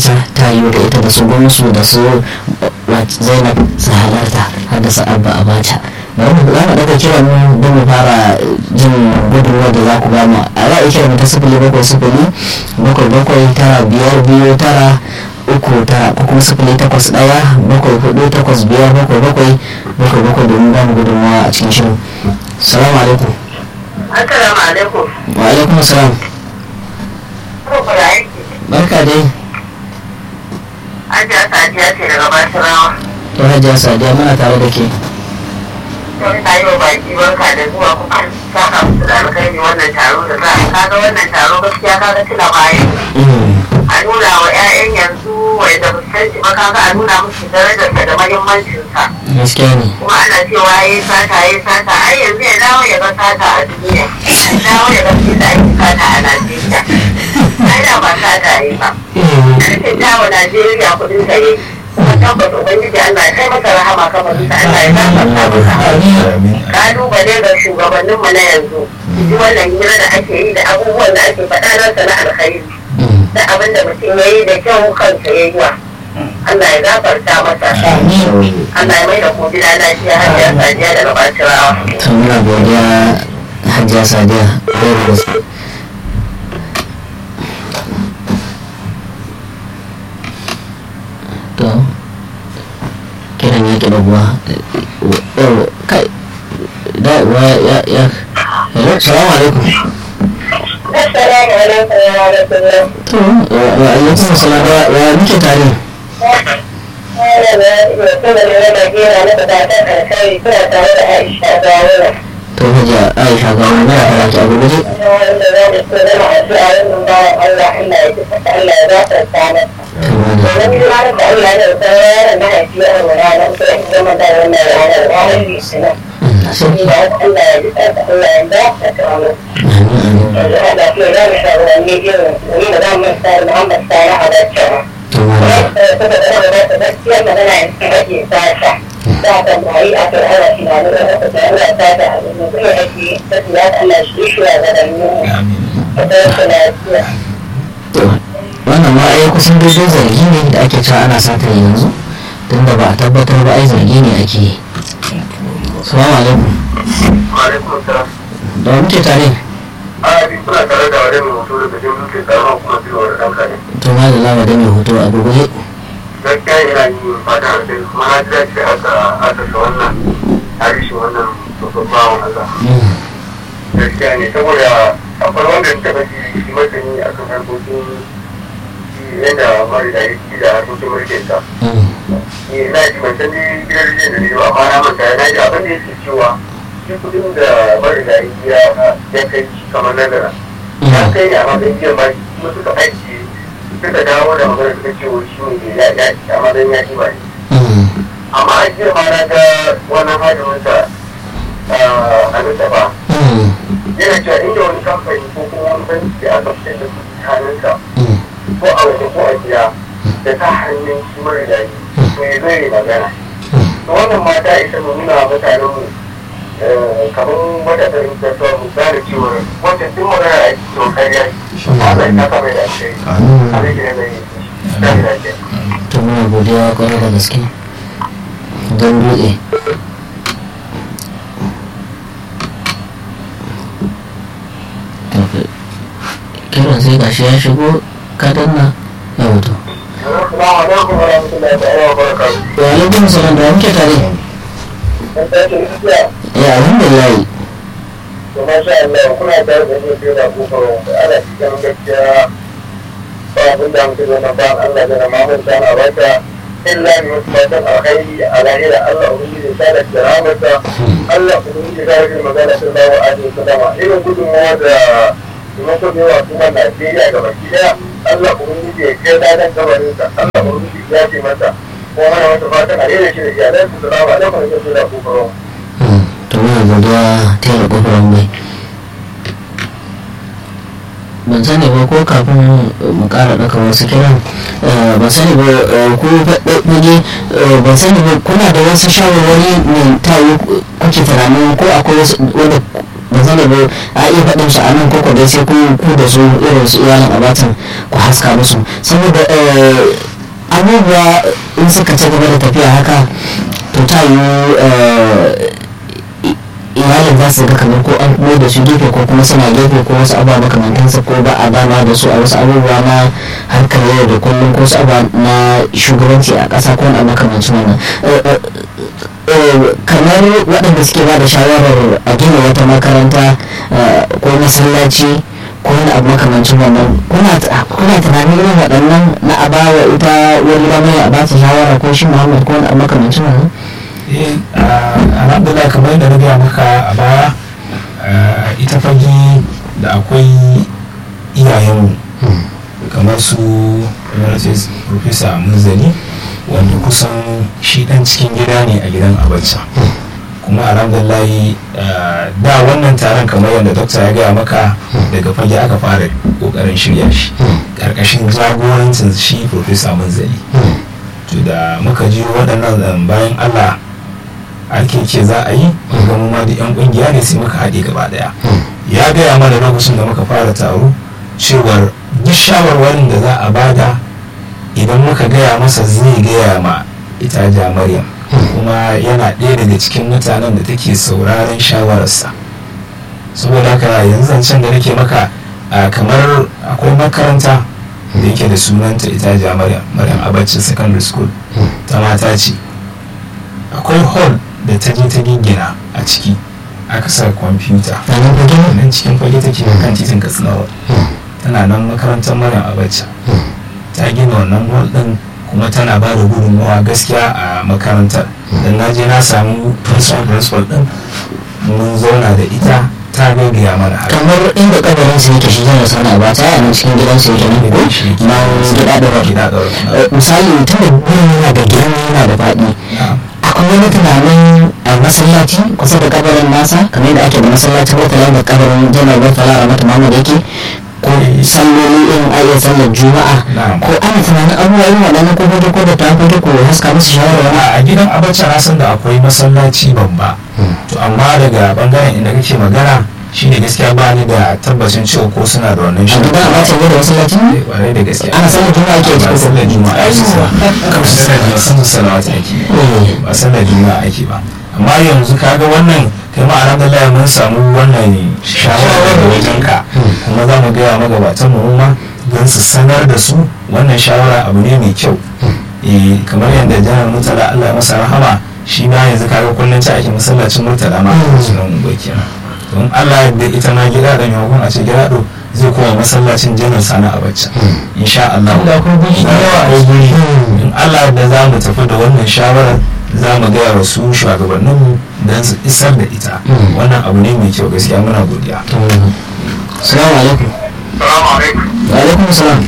gabata ta yi da ita da su gwamsu da su zainab su halarta har da su abba a bata bari mu za mu daga kiran mu don mu fara jin gudunmuwa da za ku ba mu a za a kira mu ta sifili bakwai sifili bakwai bakwai tara biyar biyu tara uku tara ko kuma sifili takwas ɗaya bakwai hudu takwas biyar bakwai bakwai bakwai bakwai domin ba mu gudunmuwa a cikin shirin salamu alaikum Assalamu alaikum. wa alaikum salam barka dai Ajiya Sadiya ce daga Basirawa. to hajiya sadiya muna tare da ke Wani ta yi wa baki barka da zuwa kuma an saka musu da alkhairi wannan taro da za a yi. Kaga wannan taro gaskiya kaga tuna bayan. A nuna wa 'ya'yan yanzu wanda ba su san shi ba kaga a nuna musu darajarsa da mahimmancinsa. gaskiya ne Kuma ana cewa ya yi sata ya yi sata ai yanzu ya dawo ya ga sata a duniya. Ya dawo ya ga da ake sata a Najeriya. Ai da ba sata ya yi ba. Karfin dawo Najeriya kudin sa yi. Kuma tabbata Ubangiji Allah ya kai masa rahama kamar sa Allah ya gafarta masa. Kalubale ga shugabanninmu na yanzu. Ji wannan hira da ake yi da abubuwan da ake faɗa nasa na alkhairi. Da abin da mutum ya yi da kyau kansa ya yi wa. Allah ya gafarta masa. Allah ya mai da ku gida lafiya har ya sadiya daga bacirawa. to muna godiya hajiya sadiya ɗaya da gaske to kiran ya ƙi buwa kai da wa ya ya hello salamu alaikum Assalamu alaikum wa rahmatullah. to wa alaikum salam wa wa muke tare to hajiya aisha ga wani mara fara ki a gurguje to wani Allah sarki amin to wani to wannan ma ai kusan daidai zargi ne da ake cewa ana sata yanzu tunda ba a tabbatar ba ai zargi ne ake yi salamu alaikum Alaikum salam. da wa muke tare a bi kuna tare da wani mai hoto daga jin duke tsaron kuma biyu da ɗauka ne to ma da lama da mai hoto a gurguje gaskiya yana yi fata a kai kuma na ji dace aka aka sa wannan tarihi wannan babban bawan Allah Mm, gaskiya ne saboda akwai wanda ta bashi shi masani a kan harkokin shi yadda mara da yake da harkokin mulkin sa mm, ni na ji ban san dai gidan rijiyar da ne ba amma na manta na ji abin da yake cewa shi kudin da mara da yake ya ya kai shi kamar nazara ya mm, kai ne a matsayin biyan baki kuma suka aiki suka dawo da magana suka ce wai shi ne ya ya a matsayin ya ci ba ne mm, amma a jiya ma na ga wannan hajjiminsa a nisa ba mm, yana cewa inda wani kamfani ko kuma wani banki da aka fitar da kuɗi hannunsa mm. ko a waje ko a gida da ta hannun shi mara daɗi to ya zai magana to wannan mata isa mu nuna wa mutanen mu kamar wata ɗarin kasuwa mu gane cewa wata duk magana a cikin to kariya Allah ya saka mai da alheri abin da ya zai yi da lafiya to muna godiya kwarai da gaske don buɗe kiran sai gashi ya shigo ka danna ya mutu Assalamu alaikum wa rahmatullahi ta'ala wa barakatuh. wa alaikum salam da wa muke tare Dan tashi gaskiya ya alhamdulillah to masha Allah kuna tare da ni da kofar ana cikin gaskiya ba abin da muke zo na ba Allah da Muhammad sana baka illa ni wasu matan alkhairi a lahira Allah ubangiji ta da kiramata Allah ubangiji ta rage magana sallallahu alaihi wasallam irin gudunmawa da taimako da yawa kuma Najeriya ga baki daya Allah ubangiji ya kai dadan gabarinsa Allah ubangiji ya ce masa ko mana wata fatan a daina shi da iyalansu salamu alaikum wa rahmatullahi wa barakatuh Mm, to muna godiya ta yi ƙofar mai ban sani ba ko kafin mu ƙara ɗauka wasu kiran eh, ban sani ba eh, ko faɗaɗɗage ban sani ba kuna da wasu shawarwari ne ta yi kuke tunanin ko akwai wasu wanda ba zan da a iya faɗin su a nan koko dai sai ku ku da su irin su iyalin abatan ku haska musu saboda abubuwa in suka ci gaba da tafiya haka to ta yi iyalin za su ga kamar ko an kuma da su gefe ko kuma suna gefe ko wasu abubuwa makamantansa ko ba a dama da su a wasu abubuwa na harkar yau da kullum ko wasu abubuwa na shugabanci a ƙasa ko na makamancin wannan kamar waɗanda suke ba da shawarar a gina wata makaranta ko masallaci ko wani abu makamancin wannan kuna tunanin irin waɗannan na a bawa ita wani ramai a ba ta shawara ko shi muhammad ko wani abu makamancin wannan alhamdulillah kamar da na gaya maka a baya ita fage da akwai iyayenmu kamar su emeritus professor munzali wanda kusan shi dan cikin gida ne a gidan abacha kuma alhamdulillah da wannan taron kamar yadda dokta ya gaya maka daga fage aka fara kokarin shirya shi karkashin jagorancin shi professor munzali to da muka ji waɗannan bayan allah ake ce za a yi ga mu ma da yan kungiya ne sai muka haɗe gaba daya ya gaya mana lokacin da muka fara taro cewar duk shawarwarin da za a bada idan muka gaya masa zai gaya ma ita ja maryam kuma yana ɗaya daga cikin mutanen da take sauraron shawararsa saboda haka yanzu zancen da nake maka kamar akwai makaranta da yake da sunanta ita ja maryam maryam abacin secondary school ta mata ce akwai hall da ta je ta gingina a ciki aka sa kwamfuta nan cikin fage take kan titin katsina tana nan makarantar maryam abacha ta gina wannan hall din kuma tana ba da gudunmawa gaskiya a makarantar dan na je na samu principal principal din mun zauna da ita ta gaggaya mana haka kamar inda kabarin su yake shi zai sana ba ta yana cikin gidan su yake nan ko na gida da gida da misali tun da gurin yana da girma yana da faɗi akwai wani tunanin a masallaci kusa da kabarin nasa kamar yadda ake da masallacin wata da kabarin janar wata a mata mamad yake ko salloli irin ayyar sallar juma'a ko ana tunanin abubuwa irin waɗannan ko hoto ko da ta hoto ko haska musu shawara a gidan abacha na san da akwai masallaci babba to amma daga bangaren inda kake magana shine gaskiya ba ni da tabbacin cewa ko suna da wannan a gidan abacha ne da masallaci ne kwarai da gaskiya ana sallar juma'a ake ba cikin sallar juma'a ake ba kamar sallar juma'a sun salawata ake ba sallar juma'a ake ba amma yanzu kaga wannan kai ma alhamdulillah mun samu wannan shawara daga wajen ka kuma za mu gaya magabatan mu ma don su sanar da su wannan shawara abu ne mai kyau eh kamar yadda janar murtala Allah ya masa rahama shi ma yanzu kaga kullum ta ake masallacin murtala ma a sunan ungwa kenan don Allah da ita ma gida da maimakon a ce gida do zai koma masallacin janar sana a bacci insha Allah Da akwai guri da yawa. akwai guri in Allah da za mu tafi da wannan shawarar za mu gaya wa su shugabanninmu don su isar da ita wannan abu ne mai kyau gaskiya muna godiya salamu alaikum Salamu alaikum. wa alaikum salam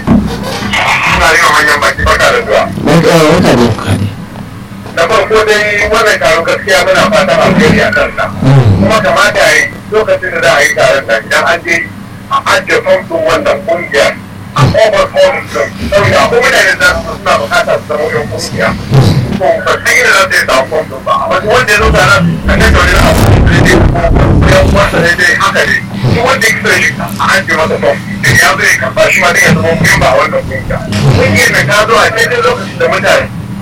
Ina yi wa manyan baki baka da zuwa. barka barka ne Na farko dai wannan taron gaskiya muna fatan alheri a kansa. Kuma kamata ya yi lokacin da za a yi taron nan idan an je a ajiye famfin wannan kungiya a kofar forum din. Saboda akwai mutane da su suna bukatar su zama yan kungiya. To ba san inda za su yi samun famfin ba. Amma duk wanda ya zo taron a nan da wani abu da zai ko yan uwansa ne dai haka ne. Duk wanda ya kisa shi a ajiye masa famfin. Da ya zo ya karɓa shi ma dai ya zama memba a wannan kungiya. Kungiyar da ta zo a daidai lokacin da mutane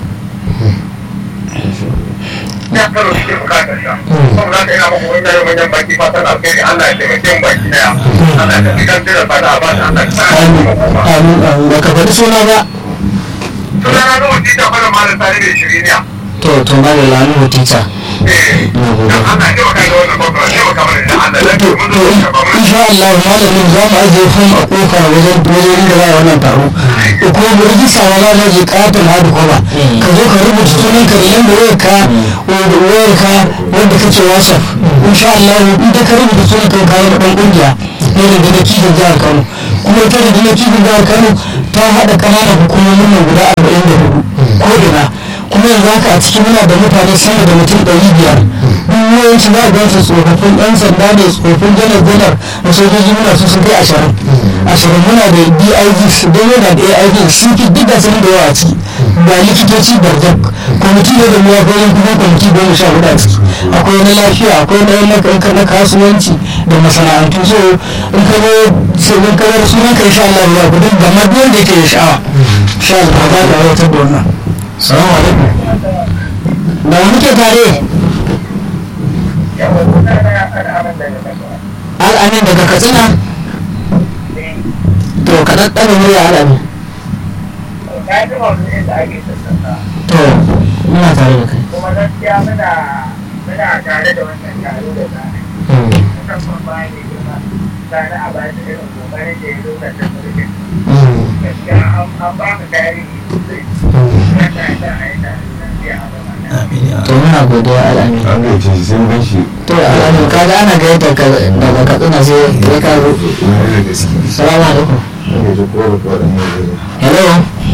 ya karo suke bukatar sa kuma za ka ina muku wani yaro manyan baki fatan alkhairi Allah ya taimake mu baki daya Allah ya tafi kan jira fata a bata Allah ya sa amin mu amin amin ba ka faɗi suna ba suna na zo wuce ta fara malam tare da shiriniya to to ba da lamu tita eh dan Allah ya taimaka da wannan babban ya taimaka mana da Allah ya to mun to zo ka ba mu insha Allah malamin za mu ajiye fom a kofa wajen wajen da za a yi wannan taro ko kuma mu rijista ma za mu je katon hadu koba ka zo ka rubuta sunan ka da yanda wayar ka wayar ka wanda kake whatsapp insha Allah in da ka rubuta sunan ka ka yi dan kungiya ne da gina kifin jihar Kano kuma ita da gina kifin jihar Kano ta haɗa ƙananan hukumomin nan guda arba'in da hudu ko ina kuma yanzu haka a cikin muna da mutane sama da mutum ɗari biyar duk yawanci za a ga su tsofaffin ɗan sanda ne tsofaffin janar janar da sojoji muna su sun kai ashirin ashirin muna da dig don yana da aig sun fi duk da sun da yawa a ciki ga likitoci barjak kwamiti ne da muwa goyon kuma kwamiti goma sha hudu a ciki akwai na lafiya akwai na na kasuwanci da masana'antu so in ka zo sai in ka zo sunan ka insha Allah ya gudu ga ma duk wanda yake da sha'awa insha Allah za ka aiwatar da wannan salamu alaikum da wani ke tare al'amin daga katsina to ka ɗaɗɗana murya al'amin to muna tare da kai kuma gaskiya muna muna tare da wannan taro da zane musamman bayan da girma zane a bayan irin kokarin da ya lokacin mulkin gaskiya an ba mu tarihi sosai wanda ya sa a yi tare da siya a gaba to muna godiya al'amin Aka ce sai ban shi to al'amin kaga ana gayyata ka daga katsina sai ya ka zo wani da gaske. salamu alaikum Aka ce ko da kwaɗan ne da hello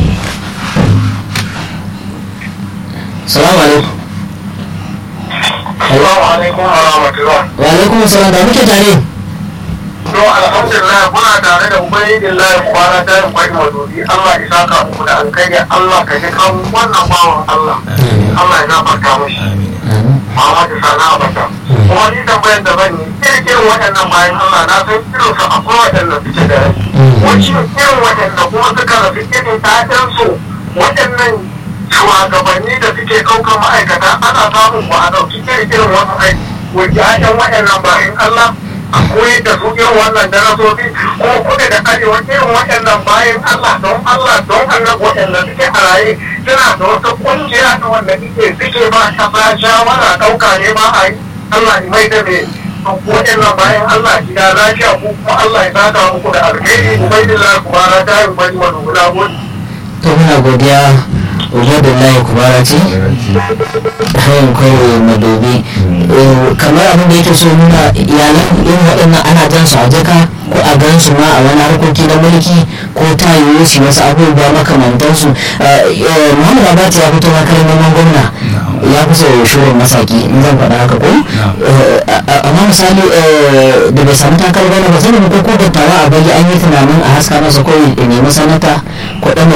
salamu alaikum Assalamu alaikum wa rahmatullah. wa alaikum salam da muke tare To alhamdulillah kuna tare da ubangijin kwana ta yin kwai mazubi Allah ya saka muku da alkhairi Allah ka ji kan wannan bawan Allah. Allah ya gafarta mashi. amin Muhammadu Sani Abata. Kuma ni tambayar da zan yi irin waɗannan bayan Allah na san irin su akwai waɗanda suke da rai. Wacce irin waɗanda kuma suka rasu irin ta'adansu waɗannan shugabanni da suke ɗaukar ma'aikata ana samun ba a ɗauki irin irin wasu aiki. Wacce ƴaƴan waɗannan bayan Allah a koyar da su irin wannan darasofi ko kuɗa da arewa irin waɗannan bayan Allah don Allah don Allah waɗanda suke a raye suna da wata ƙungiya ta wanda suke suke ba ƙasa shawara ɗauka ne ba a yi Allah ya mai da me waɗannan bayan Allah gida lafiya ko kuma Allah ya saka muku da alheri ubaidillah kubara ta yi bari wa dubula gudu. to muna godiya ubadullahi kubara ce hayan kawai madobi kamar abin da yake so nuna iyalan irin waɗannan ana jan su a jaka ko a gan su ma a wani harkoki na mulki ko ta yiwu su wasu abubuwa makamantansu muhammadu abati ya fito makarar neman gwamna ya fi so shirin masaki in zan faɗa haka ko amma misali da bai samu takar bane ba sai da ko ko dattawa a bari an yi tunanin a haska masa ko ya nemi sanata ko ɗan